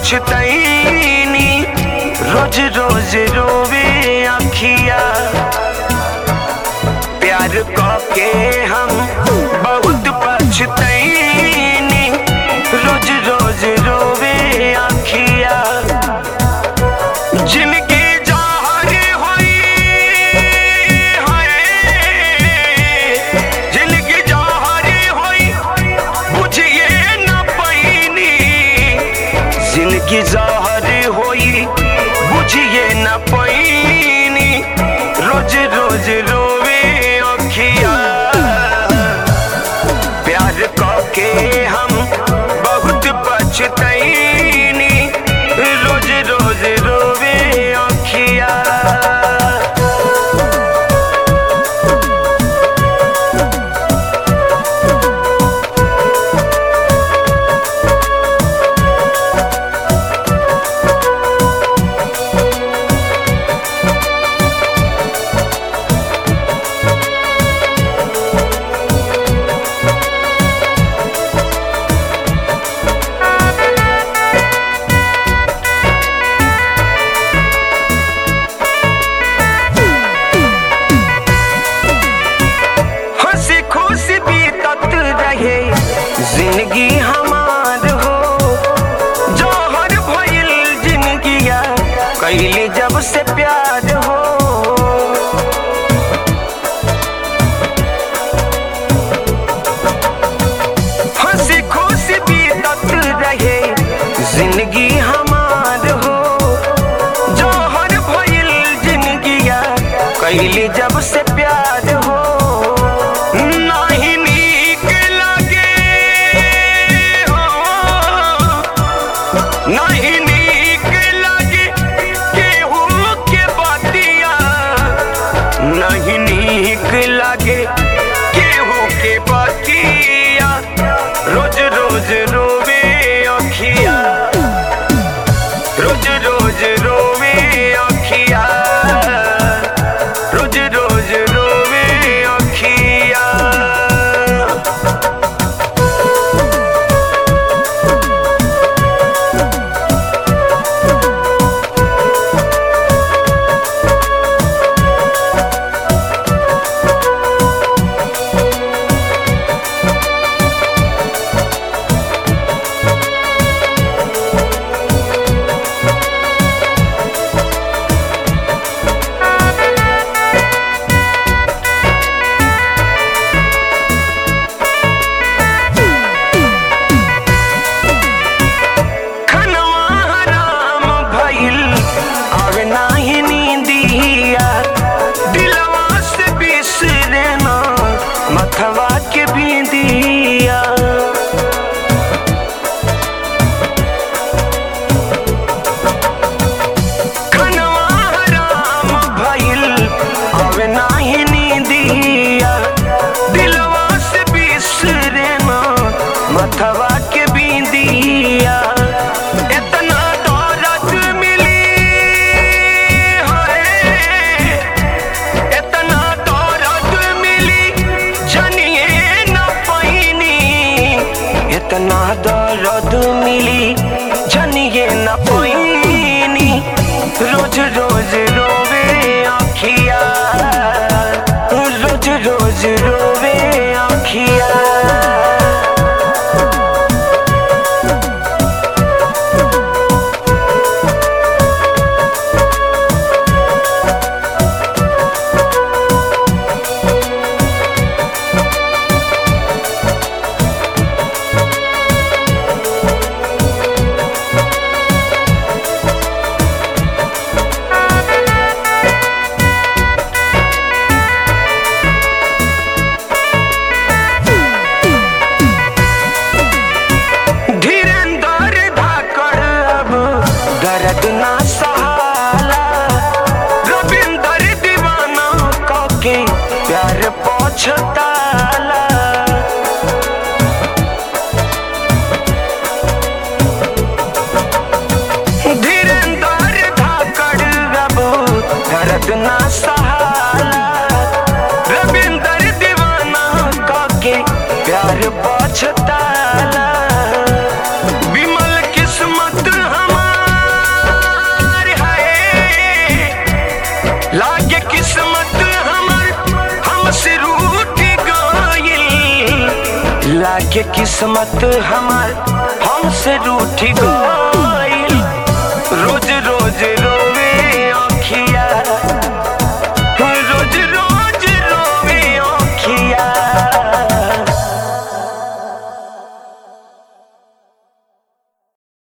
पछतैनी रोज रोज रोवे अखिया प्यार के हम बहुत पछतैनी रोज रोज रोवे अखिया जिनकी जाहरी हुई है जिनकी जाहरी हुई बुझिए न पैनी जिनकी जाहरी हुई बुझिए न पैनी रोज रोज रोवे अखिया प्यार के हम बहुत पछतैनी रोज रोज रोवे अखिया हंसी खुशी बीतत रहे जिंदगी हमार हो जौहर भइल जिंदगिया कैली जब से प्यार हो हंसी खुशी बीतत रहे जिंदगी हमार हो जौहर भइल जिंदगिया कैली जब से प्यार हो नाही नीक लगे हो नाही नीक लगे केहू के बतिया नहीं नीक लगे केहू के बतिया रोज रोज रोवे अखिया रोज रोज रोवे अखिया रोज रोज रोवे अखिया लागे किस्मत हमार हमसे रूठी गो